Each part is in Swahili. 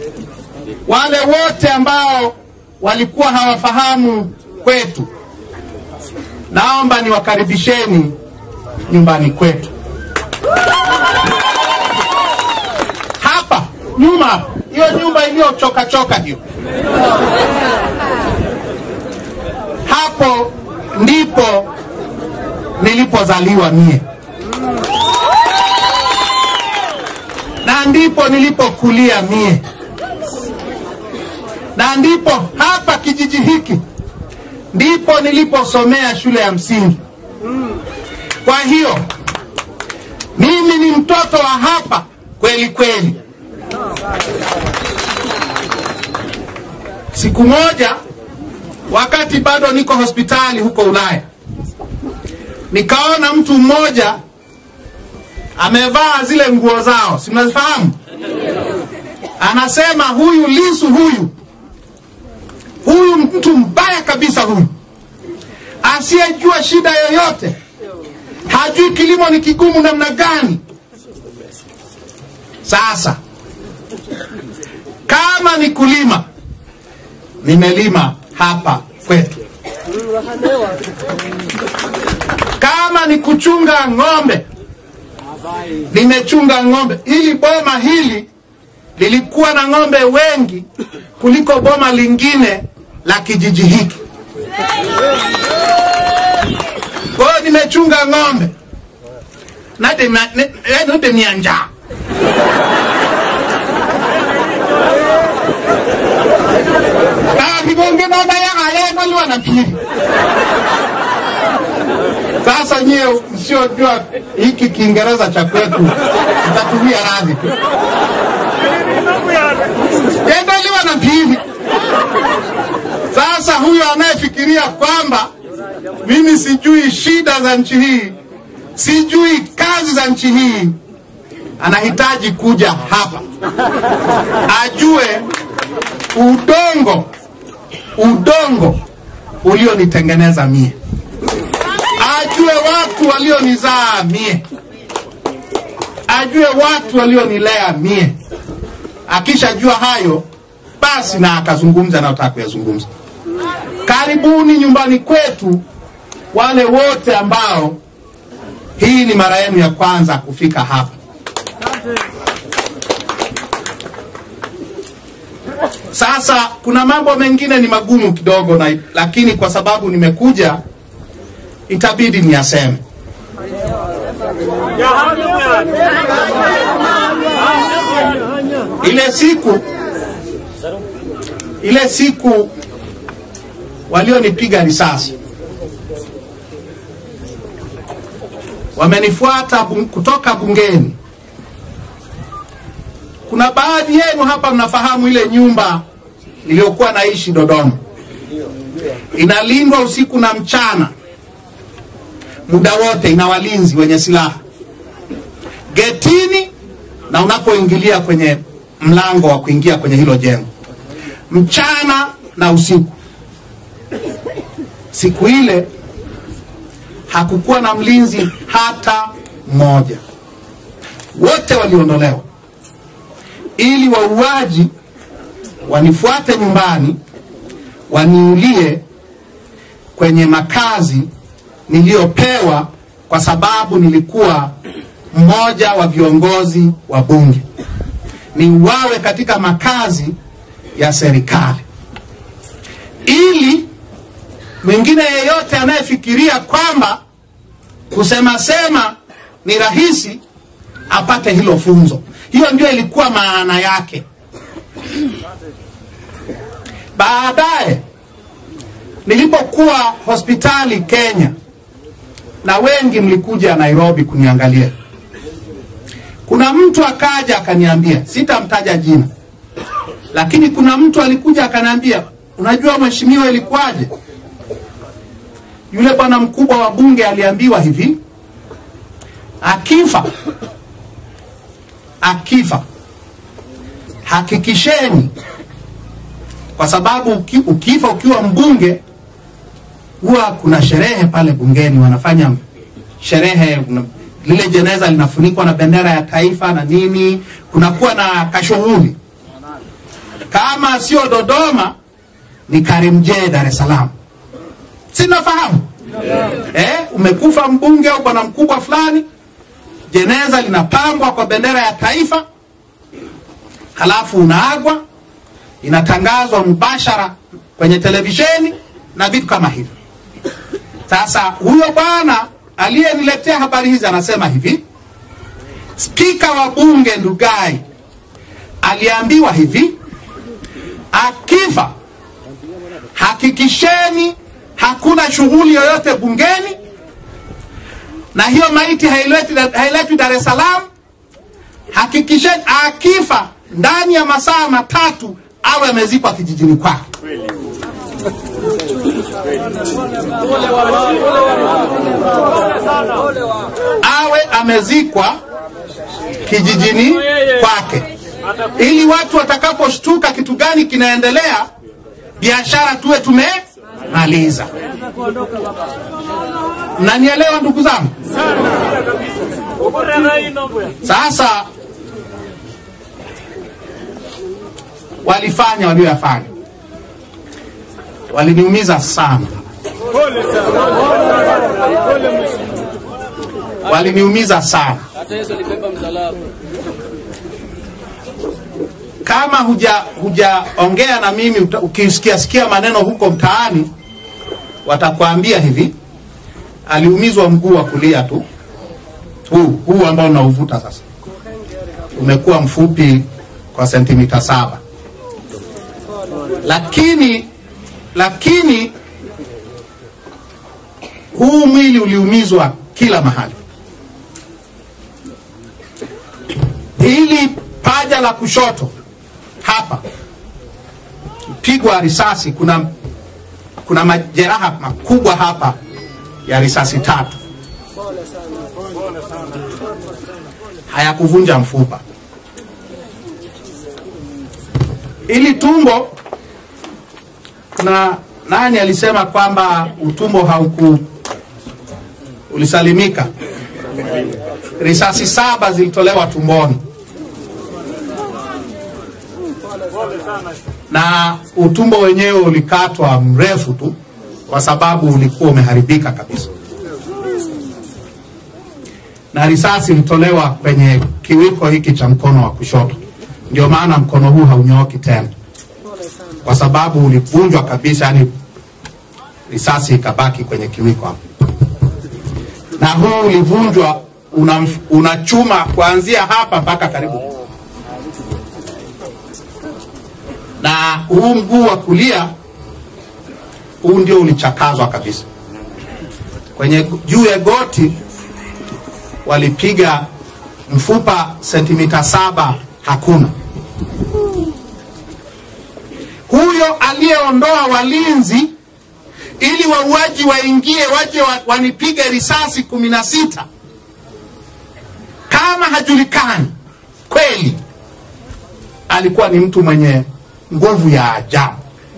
wale wote ambao walikuwa hawafahamu kwetu, naomba niwakaribisheni nyumbani kwetu. Hapa nyuma, hapa, hiyo nyumba iliyochoka choka hiyo, hapo ndipo nilipozaliwa mie na ndipo nilipokulia mie na ndipo hapa kijiji hiki ndipo niliposomea shule ya msingi. Kwa hiyo mimi ni mtoto wa hapa kweli kweli. Siku moja wakati bado niko hospitali huko Ulaya, nikaona mtu mmoja amevaa zile nguo zao, si mnazifahamu? Anasema huyu Lisu huyu huyu mtu mbaya kabisa huyu, asiyejua shida yoyote, hajui kilimo ni kigumu namna gani. Sasa kama ni kulima, nimelima hapa kwetu. Kama ni kuchunga ng'ombe, nimechunga ng'ombe. Hili boma hili lilikuwa na ng'ombe wengi kuliko boma lingine la kijiji hiki. Kwa hiyo nimechunga ng'ombe nademia njaa kibonge baba yakayenoliwa na pili. Sasa nyie msiojua hiki Kiingereza cha kwetu mtatumia radhi tu, yendoliwa na pili. Sasa huyo anayefikiria kwamba mimi sijui shida za nchi hii, sijui kazi za nchi hii, anahitaji kuja hapa ajue udongo udongo ulionitengeneza mie, ajue watu walionizaa mie, ajue watu walionilea mie. Akishajua hayo basi na akazungumza anayotaka kuyazungumza. Karibuni nyumbani kwetu, wale wote ambao hii ni mara yenu ya kwanza kufika hapa. Sasa kuna mambo mengine ni magumu kidogo na, lakini kwa sababu nimekuja itabidi niyaseme. Ile siku ile siku walionipiga risasi wamenifuata bung, kutoka bungeni. Kuna baadhi yenu hapa mnafahamu ile nyumba iliyokuwa naishi Dodoma, inalindwa usiku na mchana, muda wote, ina walinzi wenye silaha getini na unapoingilia kwenye mlango wa kuingia kwenye hilo jengo, mchana na usiku. Siku ile hakukuwa na mlinzi hata mmoja, wote waliondolewa ili wauaji wanifuate nyumbani waniulie kwenye makazi niliyopewa kwa sababu nilikuwa mmoja wa viongozi wa bunge, niuawe katika makazi ya serikali, ili mwingine yeyote anayefikiria kwamba kusema sema ni rahisi apate hilo funzo. Hiyo ndio ilikuwa maana yake. Baadaye nilipokuwa hospitali Kenya, na wengi mlikuja Nairobi kuniangalia, kuna mtu akaja akaniambia, sitamtaja jina, lakini kuna mtu alikuja akaniambia, unajua mheshimiwa, ilikuwaje? Yule bwana mkubwa wa bunge aliambiwa hivi, akifa akifa hakikisheni, kwa sababu uki, ukifa ukiwa mbunge huwa kuna sherehe pale bungeni, wanafanya sherehe, una- lile jeneza linafunikwa na bendera ya taifa na nini, kunakuwa na kashughuli. kama sio Dodoma ni Karimjee, Dar es Salaam, sinafahamu eh, umekufa mbunge au bwana mkubwa fulani, jeneza linapambwa kwa bendera ya taifa, halafu unaagwa, inatangazwa mubashara kwenye televisheni na vitu kama hivyo. Sasa huyo bwana aliyeniletea habari hizi anasema hivi, spika wa bunge Ndugai aliambiwa hivi, akifa hakikisheni hakuna shughuli yoyote bungeni, na hiyo maiti hailetwi hailetwi Dar es Salaam. Hakikisheni akifa ndani ya masaa matatu awe amezikwa kijijini kwake. awe amezikwa kijijini kwake, ili watu watakaposhtuka kitu gani kinaendelea, biashara tuwe tumemaliza. Mnanielewa ndugu zangu? Sasa walifanya walioyafanya, waliniumiza sana, waliniumiza sana. Hata Yesu alibeba msalaba. kama huja hujaongea na mimi uta- ukisikia sikia maneno huko mtaani watakwambia hivi aliumizwa mguu wa kulia tu huu huu ambao unauvuta sasa umekuwa mfupi kwa sentimita saba lakini lakini huu mwili uliumizwa kila mahali hili paja la kushoto hapa pigwa risasi, kuna kuna majeraha makubwa hapa ya risasi tatu, hayakuvunja mfupa. Ili tumbo, kuna nani alisema kwamba utumbo hauku ulisalimika? Risasi saba zilitolewa tumboni na utumbo wenyewe ulikatwa mrefu tu kwa sababu ulikuwa umeharibika kabisa, na risasi ilitolewa kwenye kiwiko hiki cha mkono wa kushoto. Ndio maana mkono huu haunyooki tena, kwa sababu ulivunjwa kabisa, yani risasi ikabaki kwenye kiwiko hapo, na huu ulivunjwa una, una chuma kuanzia hapa mpaka karibu na huu mguu wa kulia huu ndio ulichakazwa kabisa. Kwenye juu ya goti walipiga mfupa sentimita saba, hakuna. Huyo aliyeondoa walinzi ili wauaji waingie waje wa, wanipige risasi kumi na sita kama hajulikani kweli, alikuwa ni mtu mwenye nguvu ya ajabu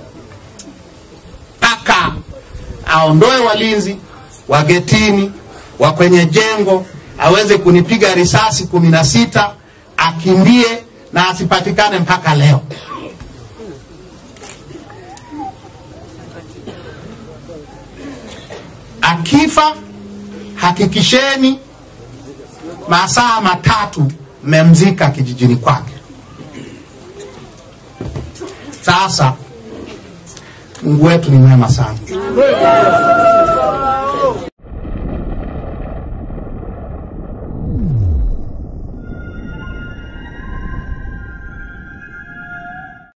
mpaka aondoe walinzi wa getini wa kwenye jengo aweze kunipiga risasi kumi na sita akimbie na asipatikane mpaka leo. Akifa hakikisheni masaa matatu mmemzika kijijini kwake. Sasa Mungu wetu ni mwema sana.